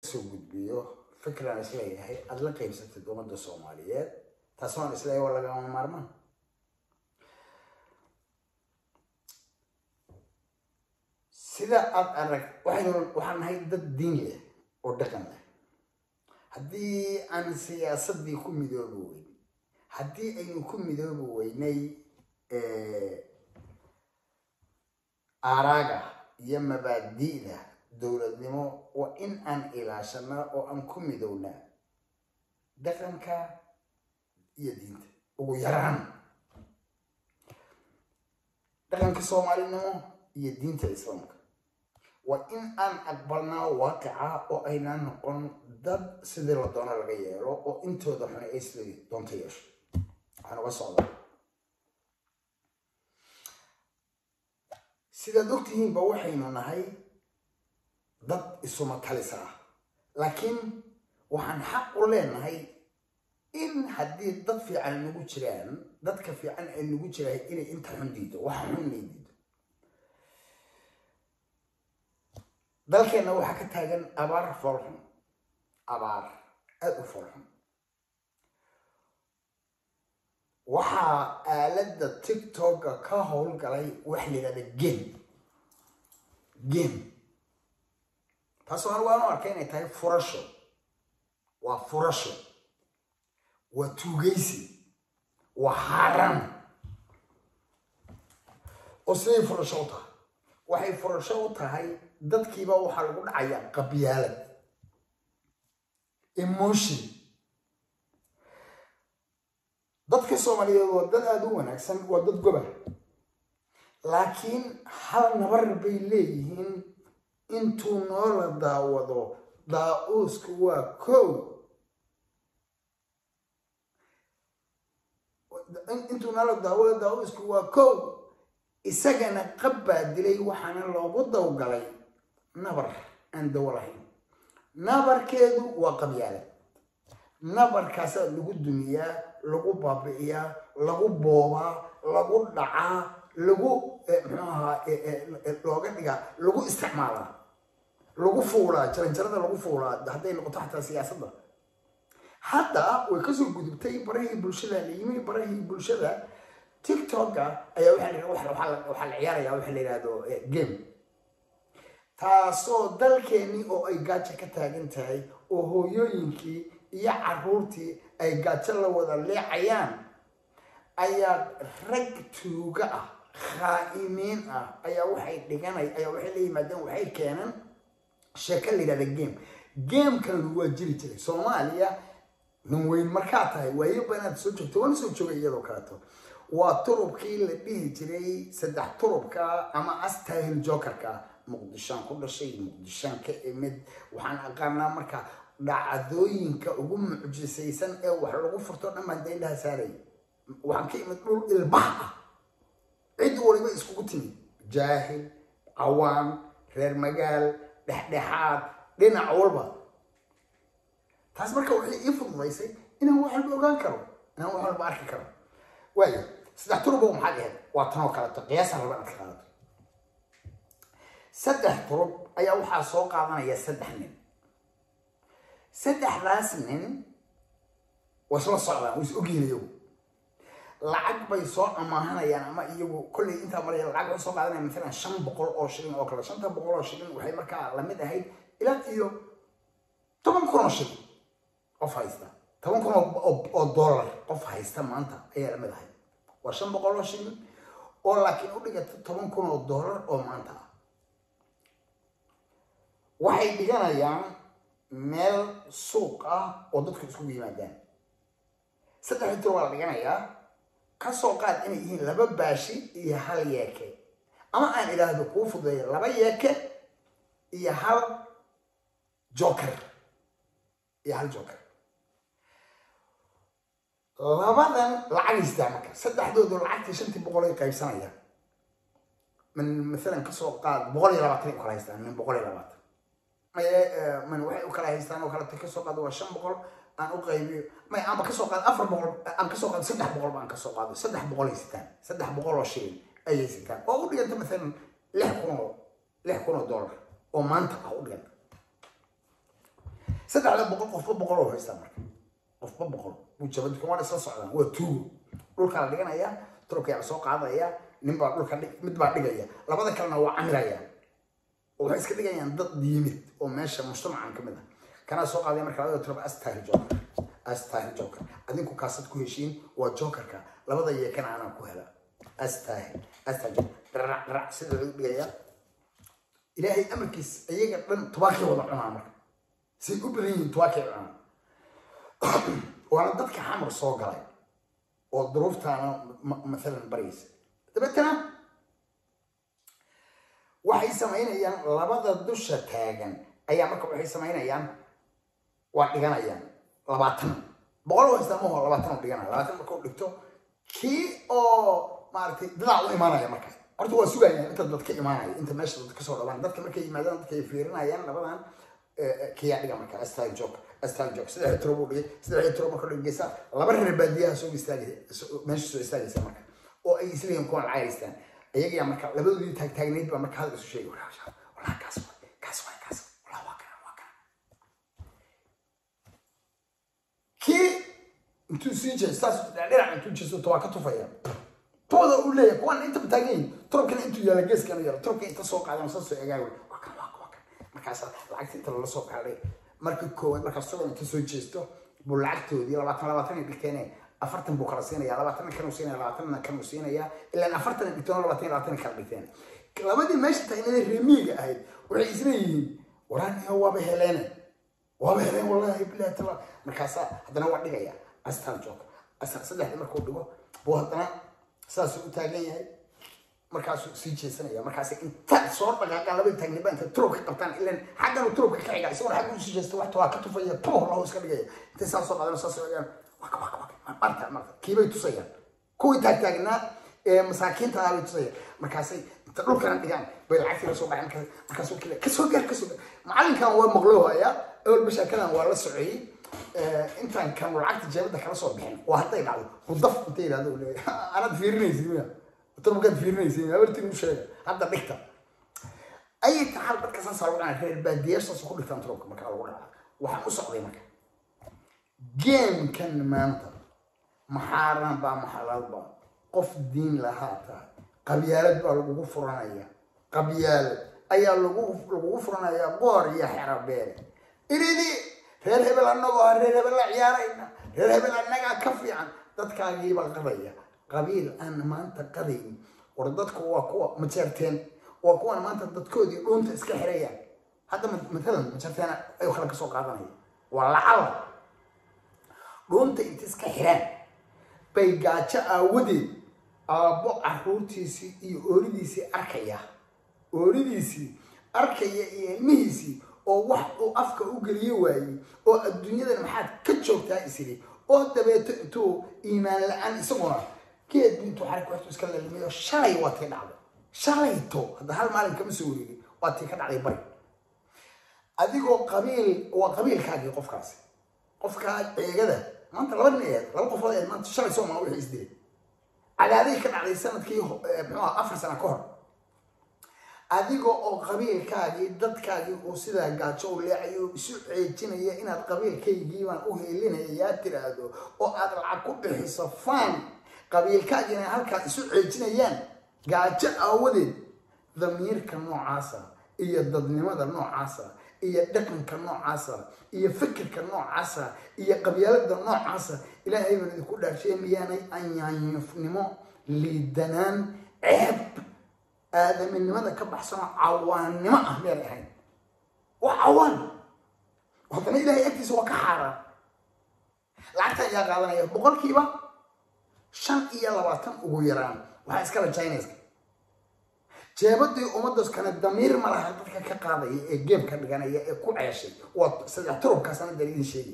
soo gudbiyo fikran isleeyahay aada la qaybsatid ummadda soomaaliyeed taas waan isleeyahay waa lagama maarmaan sida aada arag waxaynu waxaan nahay dad diin leh oo dhaqan leh haddii aan siyaasadii ku midoobi weyn haddii aynu ku midoobi weynay aaraaga iyo mabaadi'da dowladnimo waa in aan ilaashanaa oo aan ku midownaa dhaqanka iyo diinta ugu yaraan dhaqanka soomaalinimo iyo diinta islaamka waa in aan aqbalnaa waaqica oo aynaan noqon dad sidii la doono laga yeelo oo intooda xune ay sidii doonto yeesho waxaan uga socdaa sidaad ogtihiinba waxaynu nahay dad isuma talisa ah laakiin waxaan xaq u leenahay in haddii dad fiican nagu jiraan dadka fiican ay nagu jirahay inay inta xun diido waxa xun inay diido dalkeenna waxaa ka taagan abaar foolxun abaar aada u foolxun waxaa aaladda tiktoka ka howlgalay wax la yidhahda game game taasoo anigu aan u arkay inay tahay furasho waa furasho waa tuugaysi waa xaaraan oo siday furasho u tahay waxay furasho u tahay dadkiiba waxaa lagu dhacayaa qabyaalad emotion dadka soomaaliyeed waa dad aada u wanaagsan waa dad goba laakiin hal nabar bay leeyihiin intuu noola daawado daa-uusku waa kow intuu noola daawado daa-uusku waa kow isagana qab baa dilay waxaana loogu dawgalay nabar aan dawo lahayn nabarkeedu waa qabyaalad nabarkaasaa lagu dumiyaa lagu baabi'iyaa lagu boobaa lagu dhacaa lagu muxuu ahaa looga dhigaa lagu isticmaalaa lagu fuulaa jaranjarada lagu fuulaa hadday noqoto xataa siyaasadda hadda way kasoo gudubtay barahii bulshada la yimi barahii bulshada tiktoka ayaa waxaa la ciyaaraya waxa la yidhahdo game taasoo dalkeenii oo ay gaajo ka taagan tahay oo hooyooyinkii iyo caruurtii ay gaajo la wada leecayaan ayaa rag tuuga ah khaa'imiin ah ayaa waxay dhiganay ayaa waxay la yimaadeen waxay keeneen sheeko la yidhahda game gamekan waa jiri jiray soomaaliya nin weyn markaa tahay waayoba inaad soo joogto waana soo joogay iyadoo kaleeto waa turubkii la dhihi jiray saddex turubka ama astahil jokerka muqdishaan ku dhashay muqdishaan ka imid waxaan aqaanaa marka dhacdooyinka ugu mucjisaysan ee wax lagu furto dhan baan daindhaha saaray waxaan ka imid dhul ilbax ah cid waliba iskugu timid jaahil cawaan reer magaal dhexdhexaad dhinac walba taas marka waxay ii fududaysay inaan wax walba ogaan karo inaan wax walba arki karo waayo saddex turbo maxaad ahayd waa tanoo kaleeto qiyaasa raba inaad ka qaadato saddex turub ayaa waxaa soo qaadanaya saddex nin saddexdaas nin way isla socdaan way is ogyihin iyagu lacag bay soo amaahanayaan ama iyagu kolley intaa maraya lacag waxay soo qaadanayaan maalan shan boqol oo shilin oo kale shanta boqol oo shilin waxay markaa lamid ahayd ilaa iyo toban kun oo shilin qof haysta toban kun oo dollar qof haysta maanta ayaa lamid ahayd waa shan boqol oo shilin oo laakiin u dhigata toban kun oo dollar oo maanta ah waxay dhiganayaan meel suuq ah oo dadku iskugu yimaadaan saddexdii tur waa la dhiganayaa kasoo qaad inay yihiin laba baashi iyo hal yeeke ama aan idhaahdo kuu fudeeyo laba yeeke iyo hal joker iyo hal joker labadan lacagistaa marka saddexdoodu lacagtii shantii boqol ay qaybsanayaan min maalan kasoo qaad boqol iyo labaatan ay u kala haystaan min boqol iyo labaatan man waxay u kala haystaan oo kaleta kasoo qaado waa shan boqol aan u qaybiyo may aanba kasoo qaado afar boqol aan kasoo qaado saddex boqol baan kasoo qaado saddex boqol ay sitaan saddex boqol oo shilin ayay sitaan oo u dhiganta maalan lix kun oo lix kun oo dollar oo maanta ah u dhiganta saddexda boqol qofba boqol oo haystaa marka qofba boqol buu jabadi kuma isla socdaan waa tuugo dhulkaa la dhiganaya turubka yaa soo qaadaya nin baa dhulka dhig mid baa dhigaya labada kalena waa camiraya oo waxay iska dhigayaan dad yimid oo meesha mujtamacan ka mid ah kanaa soo qaadaya marka labada turub astahi joker astahi joker adinku kaasad ku heshiin waa jokerka labada yeekana anaa ku hela astahi astahi joker dharac dharac sida lagu dhigaya ilaahay amarkiis iyaga dhan tubaakay wada cunaa marka say u badan yihiin tubaakay cunaa waana dadka xamar soo galay oo duruuftaana maalan baraysa dabeetana waxay samaynayaan labada dusha taagan ayaa marka waxay samaynayaan waa dhiganayaan labaatan boqol oo haystaa maho labaatan oo dhiganaya labaatan marka u dhigto kii oo maaragtay dadaa u imaanaya markaas horta waa sugayaan inta dad ka imaanaya inta meesha dad kasoo dhawaan dadka markay yimaadaan dadka ay fiirinayaan labadan kiyaa dhiga marka astal joke astal joke saddex tiro buu dhigay saddex tiro marka dhigaysa laba reer baadiyaha soo istaagay meesha soo istaagaysa marka oo ay isleeyihiin kuwan lacag haystaan ayagaa marka labadoodii taagtaagnayd baa marka hadal isu sheegay walaa walaa kaas waay kaas waay kaas walaa waa kana waa kana kii intuu sii jeesto saas dhinac intuu jeesto waa ka tufaya tooda uu leeyahay kuwan inta taagan yihin turubkana intuu yaala geeskana yaro turubka inta soo qaadan saasoo egaaway waa kan waa waa kan markaas lacagta inta lala soo qaaday marka koowaad markaas isagoo inta soo jeesto buu lacagtoodii labaatan labaatan ay dhigteene afartan buu kala siinaya labaatan kanuu siinaya labaatanna kanuu siinaya ilaan afartan ay dhigteen labaatan labaatan kala dhigteen labadii meesha taagnada reemiyiga ahayd waxay isleeyihiin waraaniyo waaba heleene waaba heleen wallahi bilahi tala markaasaa haddana waa dhigaya astaan joog astaan saddexdii markuu dhigo buu haddana saasuu u taagan yahay markaasuu sii jeesanaya markaas inta soo dhaqaaqaan labadii taagniba inta turubka qabtaan ilan xagganu turubka ka xiga isagoo xagga usii jeesta waxta waa ka tufaya puh lahu iska dhigaya intay saa soo qaadana saas egaan waka waka waka marta marta kiibay tusayaan kuwii taagtaagnaa ee masaakiinta ah bay tusayaan markaasay inta dhulkana dhigaan bay lacagtii la soo baxeen markaasuu kile kasoo gaar kasoo gaar macalinkan waa maqloohaya awal bashaakadan waa la socoyey intaan kan lacagta jeebada kala soo bixin waa hadday dhacdo hudaf intay yidhahdo leeyahay anaad fiirinaysid miya turbukaad fiirinaysid habartiin u sheega hadda dhigta ayay taxal dadka saas lagu dhacay reer baadiyaashaas ku dhigtaan turubka marka lagu dhaca waxaan u socday marka geemkan maanta maxaaran baa maxalaal baa qof diin lahaa tahay qabyaalad baa lagugu furanaya qabyaalad ayaa lagu lagugu furanayaa boor iyo xerabeele iridi reer hebel annagoo ah reer hebel la ciyaarayna reer hebel annagaa ka fiican dadkaagiibaa qadaya qabiil aan maanta qadayn war dadku waa kuwa majeerteen waa kuwan maanta dadkoodii dhuunta iska xirayaan hadda matalan majeerteen ayuu kale kasoo qaadanaya waa lacala dhuunta inta iska xiraan bay gaajo aawadeed aabbo caruurtiisii iyo ooridiisii arkaya ooridiisii arkaya iyo ilmihiisii oo wax uu afka u geliye waayey oo adduunyadan maxaad ka joogtaa isiri oo dabeeto intuu iimaan la-aan isaguna geed intuu xarig waxtu iska lalimiyo shalay waa tii dhacday shalayto hadda hal maalin kama soo wareegin waa tii ka dhacday bari adigoo qabiil waa qabiilkaagii qofkaasi qofkaa eegada maanta laba nin eed laba qofood eed maanta shalay soo maa wixii isdilay cadaaday ka dhacday sanadkii muxuu ah afar sano ka hor adiga oo qabiilkaagii dadkaagii uu sidaa gaajo u leecayo isu ceejinaya inaad qabiilkaygiibaan u heelinaya yaa tiraahdo oo aad lacag ku bixiso faan qabiilkaagiina halkaa isu ceejinayaan gaajo aawadeed damiirka noocaasa iyo dadnimada noocaasa iyo dhaqanka noocaasa iyo fikirka noocaasa iyo qabyaalada noocaasa ilaahay baan idinku dhaarshay miyaanay anyaanyufnimo liidanaan ceeb aadaminimada ka baxsanoo cawaannimo ah miyaanay ahayn waa cawaan haddana ilahay agtiisa waa ka xaaraan lacagta ayaa qaadanaya boqolkiiba shan iyo labaatan ugu yaraan waxaa iskala chinaiska jeebadii ummaddaas kale damiir ma laha dadka ka qaadaya ee geem ka dhiganaya ee ku ceeshay waa saddex turubkaasana dal idin sheegay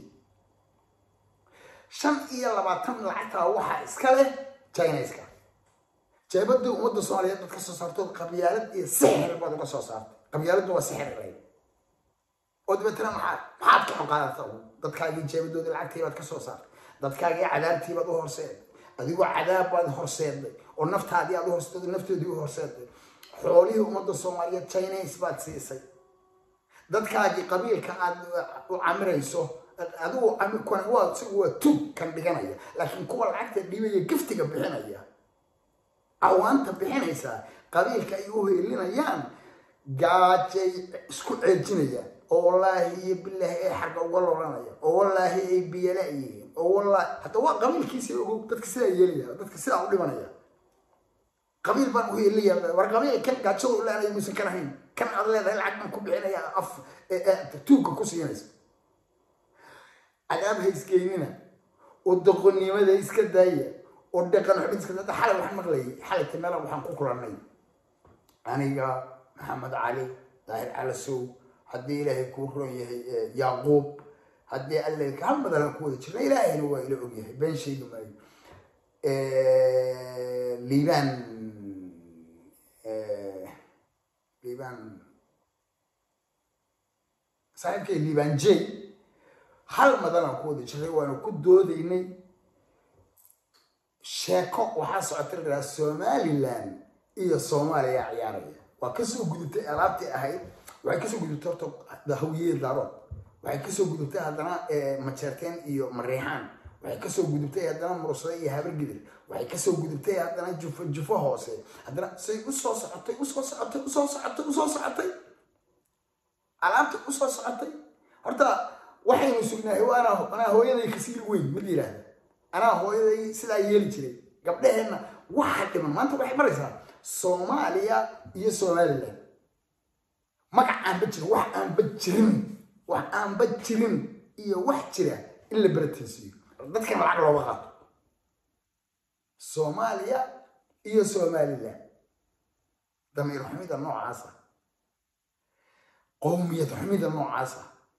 shan iyo labaatan lacagtaa waxaa iska leh chinaiska jeebadii ummadda soomaaliyeed dad ka soo saartood qabyaalad iyo sixir baad uga soo saartay qabyaaladdu waa sixir lay oo dabeetana maxaad maxaad ka qaadata dadkaagii jeebadoodii lacagtii baad ka soo saartay dadkaagii cadaabtii baad u horseeday adigoo cadaab baad horseeday oo naftaadii aad u horseeday naftoodii u horseeday xoolihii ummadda soomaaliyeed chinais baad siisay dadkaagii qabiilka aad u camirayso adigu kuwan waa isagu waa tug kan dhiganaya laakiin kuwa lacagta dhibaya giftiga bixinaya awaanta bixinaysaa qabiilka ay u heelinayaan gaajay isku ceejinayaan oo wallaahi iyo bilaahi ay xagga uga loranaya oo wallaahi ay biyala yihiin oo wallaahi hadda waa qabiilkiisa ogow dadka sidaa yeelaya dadka sidaa u dhimanaya qabiil baan u heelaya war qabiil kan gaajada u leenaya musan kan ahayn kan aad leedahay lacag baan ku bixinaya af tuugka ku siinaysa cadaab ha isgeynina oo doqonnimada iska daaya oo dhaqan xubin iska daaya xalay waxaan maqlayay xalay timela waxaan ku kulannay aniga maxamed cali daahir calasow haddii ilaahay kuu ron yahay yaaquub haddii alle hal madalan ku wada jirna ilaahayna waa ila ogyahay been sheegi maayo liibaan liibaan saaxiibkay liibaan j hal madalan ku wada jirnay waana ku doodaynay sheeko waxaa socota lahaa somaliland iyo soomaaliya ciyaaraya waa kasoo gudubtay alaabtii ahayd waxay kasoo gudubtay horta hawiyada daarood waxay kasoo gudubtay haddana majeerteen iyo mareexaan waxay kasoo gudubtay haddana mursade iyo habargidir waxay kasoo gudubtay haddana jufo jufo hoose haddana say usoo socotay usoo socotay usoo socotay usoo socotay alaabta usoo socotay horta waxaynu sugnahay anaa anaa hooyaday kasii weyn mid yidhaahda anaa hooyaday sidaa yeeli jiray gabdhaheenna waxa dhiman maanta waxay maraysaa soomaaliya iyo somaliland magac aanba jirin wax aanba jirin wax aanba jirin iyo wax jira in la beratansiiyo dadkan lacag looga qaato soomaaliya iyo somaliland damiir xumida noocaasa qowmiyad xumida noocaasa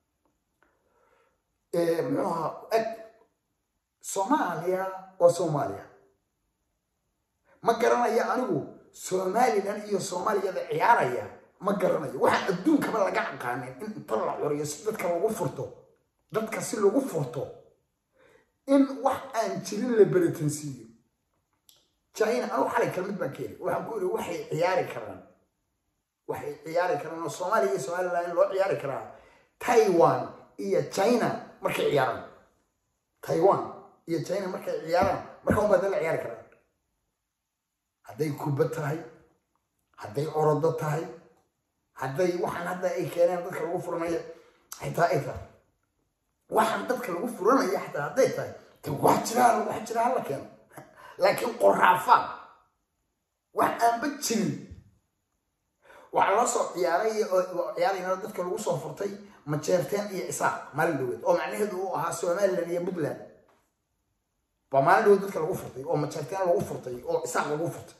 muxuu ahaa eg soomaaliya waa soomaaliya ma garanayo anigu somalilan iyo soomaaliyada ciyaaraya ma garanayo waxaan adduunkaba laga aqaanin in inta la curiyo si dadka lagu furto dadka si lagu furto in wax aan jirin la beritansiiyo china anu xalay kalmid baan keeni waxaan ku iri waxay ciyaari karaan waxay ciyaari karaan oo soomaaliya iyo somalilan in loo ciyaari karaa taiwan iyo china markay ciyaaraan taiwan iyo china markay ciyaaraan marka un baa dad la ciyaari karaan hadday kuba tahay hadday orodo tahay hadday waxaan hadda ay keeneen dadka lagu furanayo xitaa ay tahay waxaan dadka lagu furanaya xataa hadday tahay de wax jiraa wax jiraa hala keeno laakiin qoraafaan wax aanba jirin waxaa loo soo ciyaaray ciyaarayna dadka lagu soo furtay majeerteen iyo isaaq maalin dhaweed oo macnaheedu uu ahaa somaliland iyo puntland baa maalin dhaweed dadka lagu furtay oo majeerteen lagu furtay oo isaaq lagu furtay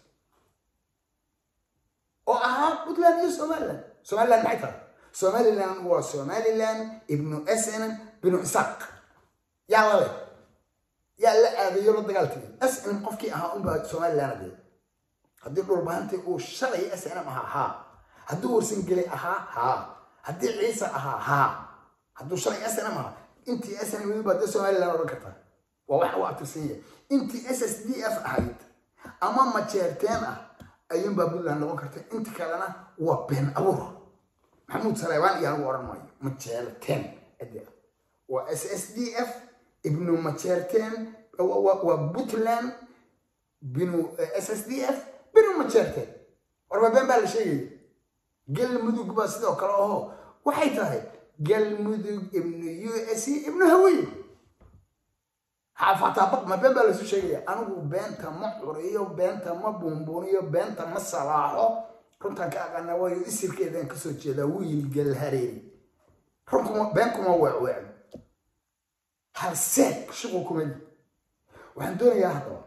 oo ahaa puntland iyo somaliland somaliland maxay tahay somaliland waa somaliland ibnu sn binu isaaq yaa lale yaa la aadayo la dagaal tegay sn qofkii ahaa unbaa somaliland adee haddii dhulbahantay uu shalay snm ahaa haa hadduu warsangelay ahaa haa haddii ciise ahaa haa hadduu shalay snm ahaa intii snm weli baa dee somaliland odhan kartaa waa waxa u abtirsan yahay intii s s d f ahayd ama majeerteen ah ayuunbaa puntland noqon karta inta kalena waa been abuur maxamuud saleebaan iyo anigu odhan maayo majeerteen ade waa s s d f ibnu majeerteen waa puntland binu s s d f binu majeerteen warba been baa la sheegaya galmudug baa sidoo kale aho waxay tahay galmudug ibnu u s ibnu hawiye xaafataabaq ma been baa lasu sheegaya anigu beenta ma curiyo beenta ma buunbuuniyo beenta ma salaaxo runtaan ka aqaana waayo isirkeedaan kasoo jeedaa wiil galhareeri runkuma been kuma weecweecno halseeg shuqul kumadi waxaan doonayaa haddaba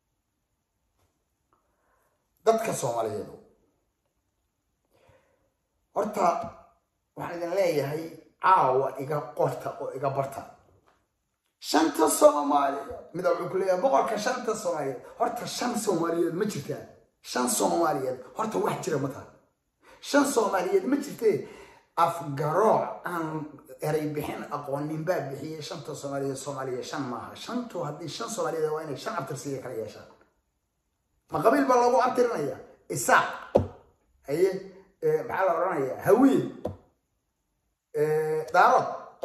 dadka soomaaliyeed horta waxaan idin leeyahay caawa iga qorta oo iga barta shanta soomaaliyeed mida wuxuu ku leeyahay boqolka shanta soomaaliyeed horta shan soomaaliyeed ma jirtaan shan soomaaliyeed horta wax jira ma taha shan soomaaliyeed ma jirtee afgarooc aan eray bixin aqoonin baa bixiyey shanta soomaaliyeed soomaaliya shan maaha shantu haddii shan soomaaliyeed waa inay shan abtirsiya kala yeeshaan ma qabiil baa loogu abtirinaya isaaq haye maxaa la odhanayaa hawiye daarood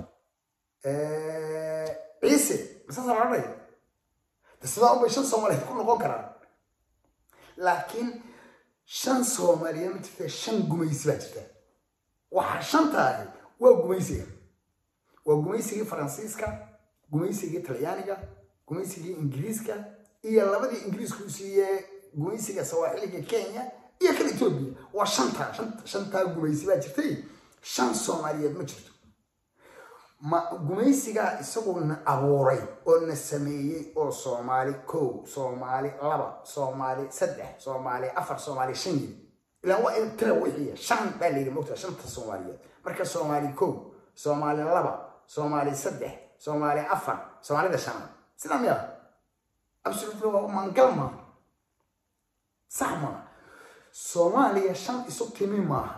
ciise masaasa la odhanaya de sidaa unbay shan soomaaliyeed ku noqon karaan laakiin shan soomaaliyeed ma jirta shan gumaysi baa jirta waxaa shantaahi waa gumaysiga waa gumaysigii faransiiska gumaysigii talyaaniga gumaysigii ingiriiska iyo labadii ingiriisku u siiyee gumaysiga sawaaxiliga kenya iyo kan etoobiya waa shantaa shantaa gumaysi baa jirtay shan soomaaliyeed ma jirto ma gumaysigaa isagu na abuuray oo na sameeyey oo soomaali kow soomaali laba soomaali saddex soomaali afar soomaali shan yiri ilaan waa in tira wixiya shan baa la yidhi mogta shanta soomaaliyeed marka soomaali kow soomaali laba soomaali saddex soomaali afar soomaalida shanaad sidaa miya absolutely waa mangal maaha sax maaha soomaaliya shan isu timi maaha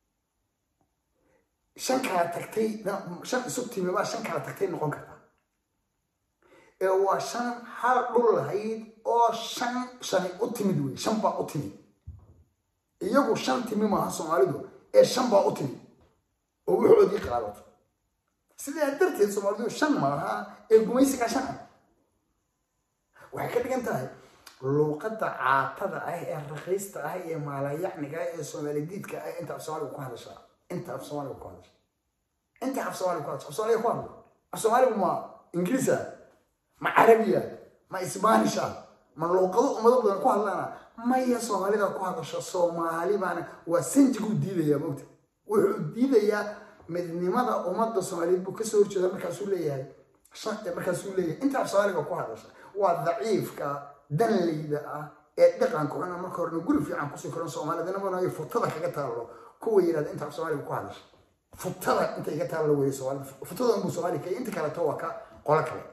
shan kala tagtay shan isu timi baa shan kala tagtay noqon karta ee waa shan hal dhul lahayd oo shan shani u timid wey shan baa u timid iyagu shan timi maaha soomaalidu ee shan baa u timid oo wuxoodii qaadato sidaa darteed soomaalidu shan maaha ee gumaysiga shan ah waxay ka dhigan tahay luuqadda caatada ah ee raqiista ah ee maalayacniga ah ee soomaaladiidka ah inta af soomaaliga ku hadashaa inta af soomaaliga ku hadasha inta af soomaaliga ku hadasha af soomaaliga ku hadla af soomaaligu ma ingiriisa ma carabiya ma isbaanisha ma luuqado ummado badan ku hadlana maya soomaalida ku hadasha soomaali baana waa sanjiguu diidayaa mogta wuxuu diidayaa midnimada ummadda soomaaliyeed buu kasoo horjeeda markaasuu leeyahay markaasuu leeyahay inta af soomaaliga ku hadasha waa daciifka danleyda ah ee dhaqanka xuna marka horena guri fiican kusii koran soomaalidinamana ay futada kaga taallo kuwa yidhahda inta af soomaaliga ku hadasha futada inta iga taallo weeye soomaalida futada unbuu soomaaliga kaya inta kaleto waa ka qolo kale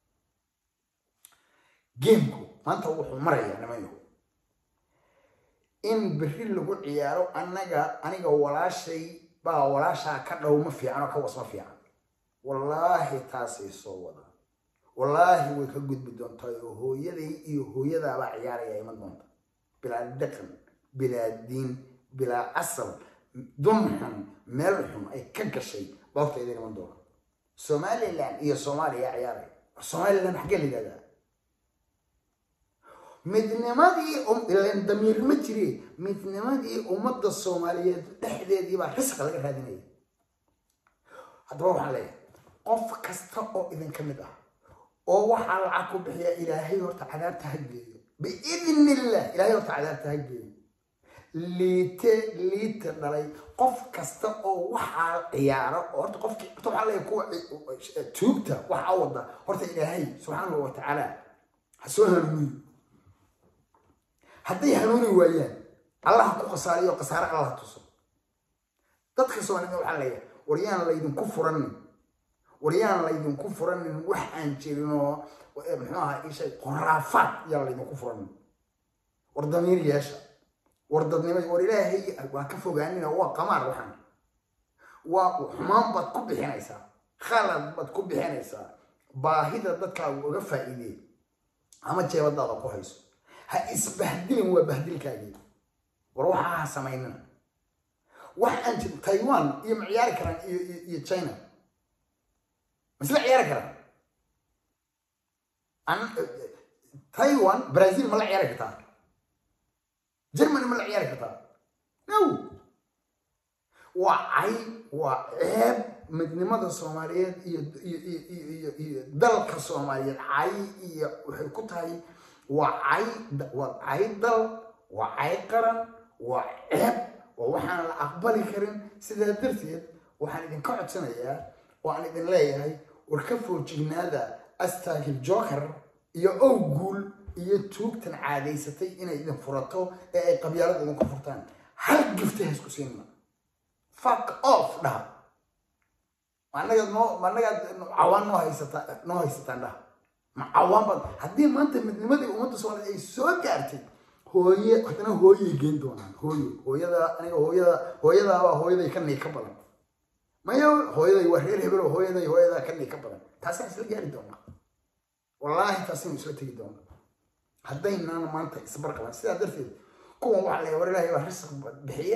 geemku maanta wuxuu marayaa nimanyo in berri lagu ciyaaro annaga aniga walaashay baa walaashaa ka dhow ma fiican oo ka was ma fiican wallaahi taasay soo wada wallaahi way ka gudbi doontaa oo hooyaday iyo hooyadaabaa ciyaaraya iman doonta bilaa dhaqan bilaa diin bilaa asal dun xun meel xun ay ka gashay boobtayda iman doona somalilan iyo soomaaliya ciyaaraya somalilan xaggee la yidhahdaa midnimadii ilan damiir ma jire midnimadii ummadda soomaaliyeed dhexdeedii baa risqa laga raadinaya haddaba waxaan leeyahay qof kasta oo idinka mid ah oo waxaa lacag ku bixiya ilaahay horta cadaabta ha geeyo biidni illah ilaahay horta cadaabta ha geeyo liite liite dhalay qof kasta oo waxaa ciyaaro oo horta qofkii horta waxaa leeyahay kuwa tuugta waxaa wada horta ilaahay subxaanahu wa tacaala ha soo hanuuniyo hadday hanuuni waayaan allah ku khasaariyo khasaare allah tuso dadka soomaalida waxaa leeyahay war yaan laydinku furanin war yaan laydinku furanin wax aan jirin oo muxuu ahaa ishay qoraafaad yaan laydinku furanin war damiir yeesha war dadnimo war ilaahay waa ka fogaanina waa qamaar waxaan waa xumaan baad ku bixinaysaa khalad baad ku bixinaysaa baahida dadkaagu uga faa'iidee ama jeebadaada ku hayso ha isbahdilin waa bahdilkaagii war waxaa ha samaynina wax aan jirin taiwan iyo ma ciyaari karaan iyo china masla ciyaari karaan taiwan brazil ma la ciyaari kartaa germany ma la ciyaari kartaa no waa cay waa ceeb midnimada soomaaliyeed iyo iyo iyo dalka soomaaliyeed cay iyo waxay ku tahay waa cay waa cay dal waa cay qaran waa ceeb waa waxaan la aqbali karin sidaa darteed waxaan idinka codsanayaa oo aan idin leeyahay war ka foojignaada astaagil joker iyo ow guul iyo tuugtan caadaysatay inay idin furato ee ay qabyaalada idinku furtaan hal gifta ha isku siinna fuck off dhaha managaad noo managaad cawaan noo haysata noo haysataan dhaha ma cawaan baad haddii maanta midnimadii ummadda soomaaliyeed ay soo gaartay hooye haddana hooyay geen doonaan hooyo hooyada aniga hooyada hooyadaabaa hooyaday ka nii ka badan maya hooyaday waa reer hebel oo hooyaday hooyadaa ka nii ka badan taasaan isla gaari doonaa wallaahi taasinu isla tegi doonaa haddaynaan maanta isbarqaban sidaa darteed kuwan waxaa la war ilaahay baa risq bixiye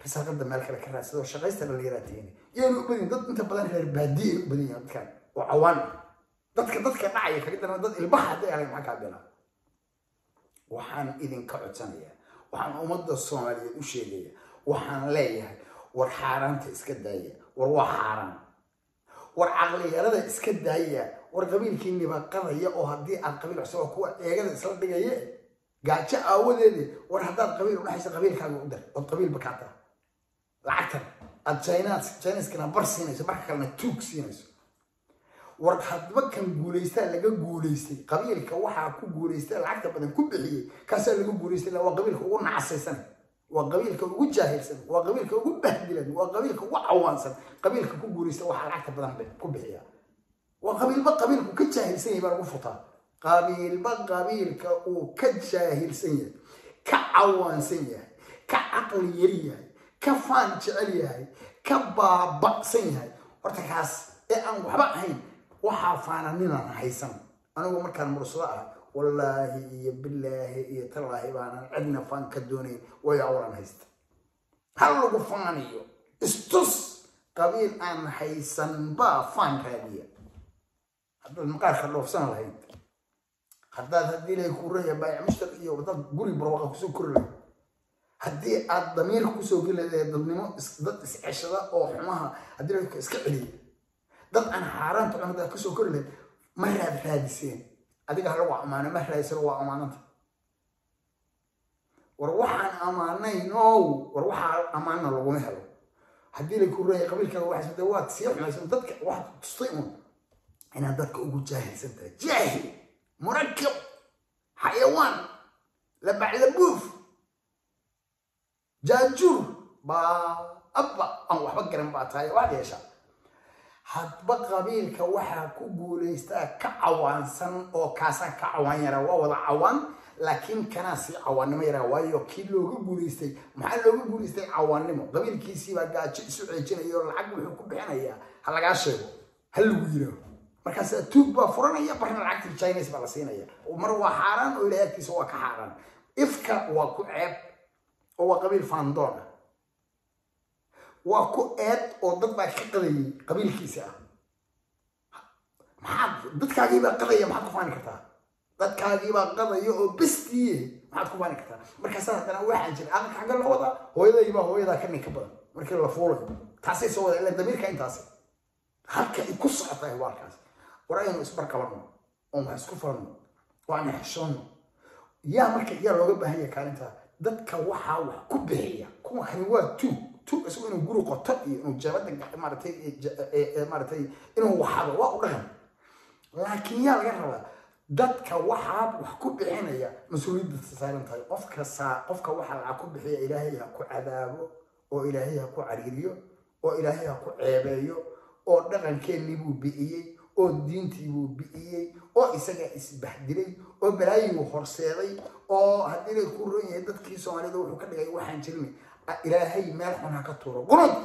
risaaqada meel kale ka raadsado oo shaqaysta dhalinyaraatiini yaynu u badan dad inta badan reer baadiye u badan yihiin dadkan oo cawaan ah dadka dadka dhacaya kaga daran dad ilbaha hadday ahayn maxaa kaa bilaa waxaan idinka codsanayaa waxaan ummadda soomaaliyeed u sheegaya waxaan leeyahay war xaaraanta iska daaya war waa xaaraan war caqliyarada iska daaya war qabiilkiini baa qadaya oo haddii aad qabiil cusub oo kuwa eegada isla dhigaye gaajo aawadeedi war haddaad qabiil udhexaysa qabiilkaaga u dar ood qabiilba kaa tara lacagtan aad chinas chinaskana bar siinayso marka kalena tuug siinayso war hadba kan guulaystaa laga guulaystay qabiilka waxaa ku guulaystay lacagta badan ku bixiyey kaasaa laga guulaystay waa qabiilka ugu nacasaysan waa qabiilka ugu jaahilsan waa qabiilka ugu bahdilan waa qabiilka ugu cawaansan qabiilka ku guulaysta waxaa lacagta badan ku bixiya waa qabiilba qabiilku ka jaahilsan yahay baa lagu futaa qabiilba qabiilka uu ka jaahilsan yahay ka cawaansan yahay ka caqli yar yahay ka faan jecel yahay ka baaba'san yahay horta kaas ee aan waxba ahayn waxaa faananinaan haysan anigu markaan mursado ah wallaahi iyo bilaahi iyo tallaahi baanan cidna faan ka doonayn way awlan haysta hal lagu faaniyo istus qabiil aan haysan baa faan raadiya haddaad maqaarka dhoofsan lahayd haddaad haddii ilaahay kuu raya baayac mushtar iyo dad guri barwaqa kusoo kori lahayd haddii aad damiir kusoo geli lahayd dadnimo dad isceshada oo xumaha haddii ilaahay iska celiya dad aan xaaraanta cun haddaad kusoo kori lahayd ma raad raadiseen adiga ha lagu ammaano ma raadisano waa ammaananta war waxaan ammaanayn ow war waxaa ammaanna laguma helo haddii la kuu raya qabiilkaaga waxaas de waad sii xumaysan dadka waxaad tustay un inaad dadka ugu jaahilsan tahay jaahil murakab xayawaan labaclabuuf jaajuur baa abba aan waxba garan baa tahay waad yeeshaa hadba qabiilka waxaa ku guulaystaa ka cawaansan oo kaasaa ka cawaan yaraa waa wada cawaan laakiin kanaa sii cawaannimo yaraa waayo kii looga guulaystay maxaa looga guulaystay cawaannimo qabiilkiisiibaa gaajo isu ceejinaya oo lacag wuxuu ku bixinayaa ha lagaa sheego ha lagu yiraaho markaas tuug baa furanaya barna lacagtii chines baa la siinaya mar waa xaaraan oo ilahay agtiisa waa ka xaaraan ifka waa ku ceeb oo waa qabiil faandoon ah waa ku eed oo dad baa ka qadayay qabiilkiisa ah maxaad dadkaagiibaa qadaya maxaad ku faani kartaa dadkaagiibaa qadaya oo bestiye maxaad ku faani kartaa markaasaa haddana waxaan jira aqalka xagga la wadaa hooyadaybaa hooyadaa ka ninka badan markii la fuulayo taasay soo wada ilaa damiirka intaasi halka ay ku socotahay waa halkaas war aynu isbarqabanno oon wax isku faranno oo aan xeshoonno yaa marka yaa looga baahan yahay kaalintaa dadka waxaa wax ku bixiya kuwa kani waa tuug tuug isagu inuu guri qoto iyo inuu jeebada maaratay maaratay inuu waxado waa u dhaqan laakiin yaa laga rabaa dadka waxaa wax ku bixinaya mas-uuliyadda saaran tahay qofka saa qofka waxaa lacag ku bixiya ilaahay ha ku cadaabo oo ilaahay ha ku cariiriyo oo ilaahay ha ku ceebeeyo oo dhaqankeennii buu bi'iyey oo diintii buu bi'iyey oo isagaa isbahdilay oo balaayiguu horseeday oo haddii lay ku ron yahay dadkii soomaalida wuxuu ka dhigay waxaan jirin ilaahay meel xun ha ka tuuro qurud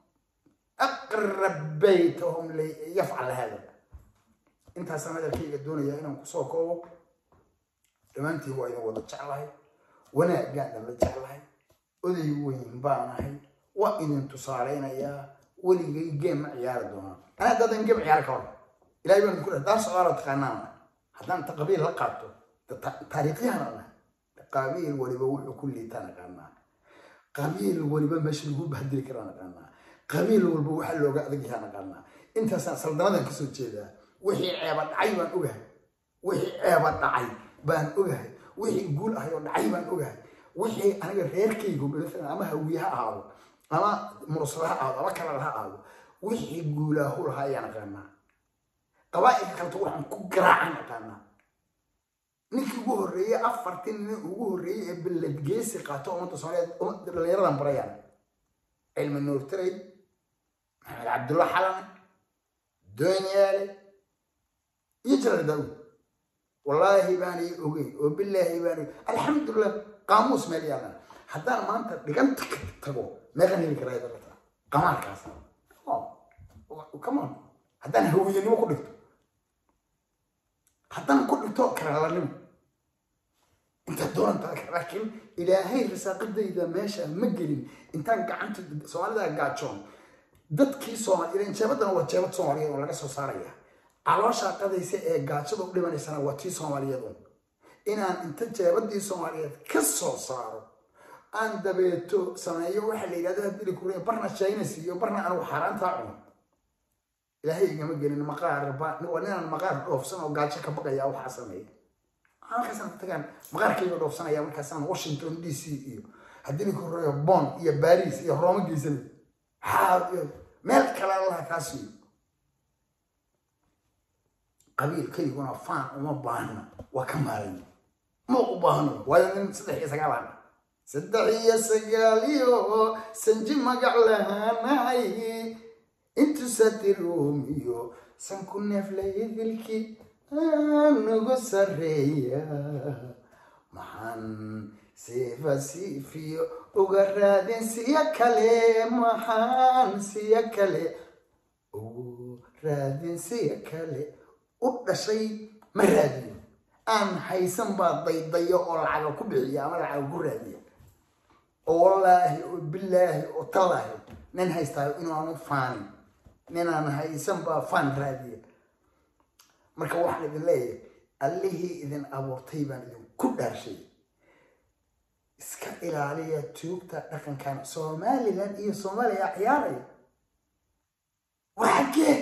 aqrab baytahum yafcal hada intaasaan hadalkayga doonayaa inaan kusoo koobo dhammaantiin waa idin wada jeclahay wanaaggaana la jeclahay oday weyn baanahay waa idin tusaaleynayaa weligay geem ma ciyaari doonaa anaa dadan geem ciyaari ka hor ilahay baan ku daar socdaala taqaanaan haddaan ta qabiil la qaato taariikhyahan ana qabiil waliba wuxuu ku liitaa naqaanaa qabiil waliba meesha lagu bahdili karaa naqaanaa qabiil walba waxaa looga adag yahaa naqaanaa intaasaan saldanadan kasoo jeedaa wixii ceeba dhacay baan ogahay wixii ceeba dhacay baan ogahay wixii guul ahay oo dhacay baan ogahay wixii aniga reerkaygu maalan ama hawiye ha ahaado ama mursada ha ahaado ama kalal ha ahaado wixii guulaahu lahaa ayaa naqaanaa qabaa'ilka kaleta waxaan ku garaacan naqaanaa ninkii ugu horreeyey afartii nin ugu horreeyey ee beledgeesi qaato ummadda soomaaliyeed dhallinyaradan barayaan cilmi nuur tiray maxamed cabdulla xalan doonyaale iyo jalaal daawud wallaahi baanay ogeyn oo bilaahi baanay alxamdulilah qaamuus meel yaalan haddaan maanta dhiganta ka tago meeqan heli karaa dalata qamaarkaas come on haddaan hawiyanimo ku dhigto haddaan ku dhigto karalanimo inta doonta laakiin ilaahay risaaqadayda meesha ma gelin intaan gacanta soomaalida gaajoon dadkii soomaali jeebadana waa jeebad soomaaliyeed oo laga soo saaraya caloosha qadaysa ee gaajada u dhimanaysana waa tii soomaaliyeed un inaan inta jeebadii soomaaliyeed ka soo saaro aan dabeeto sameeyo waxa la yidhahdo hadii lakuriya barna chines iyo barna anigu xaaraantaa cuno ilaahay igama gelin maqaar waa ninaan maqaar dhoofsan oo gaajo ka baqaya waxaa sameeya halkaasaan ku tagaan maqaarkayga dhoofsanaya markaasaan washington d c iyo haddii lakuriya bon iyo baris iyo rooma geysanay meel kale allaha kaa siiyo qabiilkayguna faan uma baahna waa ka maaray ma u baahno waayo nin saddex iyo sagaalaan saddex iyo sagaaliyo sanji magac lahaanahay intu satiruumiyo sanku neeflay dilki nagu sareeya maxaan siifa siifiyo uga raadin siya kale maxaan siya kale ugu raadin siya kale u dhashay ma raadiyo aan haysan baa daydayo oo lacaga ku bixiya ama lacaga ku raadiya oo wallaahi oo bilaahi oo tallaahi nin haystaayo inaanu faanin ninaan haysan baa faan raadiya marka waxaan idin leeyahay allihii idin abuurtay baan idinku dhaarshay iska ilaaliya tuugta dhaqankan somalilan iyo soomaaliya ciyaaraya waa xaggee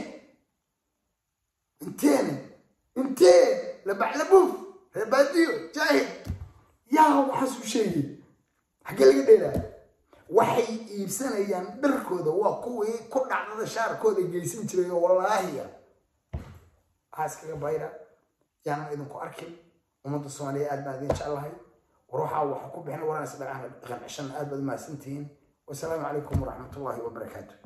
inteene intee labaclabuuf reebaadiyo jaahid yaa waxaas u sheegay xaggee laga dheelaa waxay iibsanayaan dharkooda waa kuwii ku dhacdada shaarkooda geysan jiray oo wallaahiya waxaa iskaga bayra yaanan idinku arkin ummadda soomaaliya aad baan idin jeclahay war waxaa waxa ku bixin waraan isdhaqan cishan aad baad umahadsantihiin wasalaamu calaykum waraxmatullaahi wabarakaatu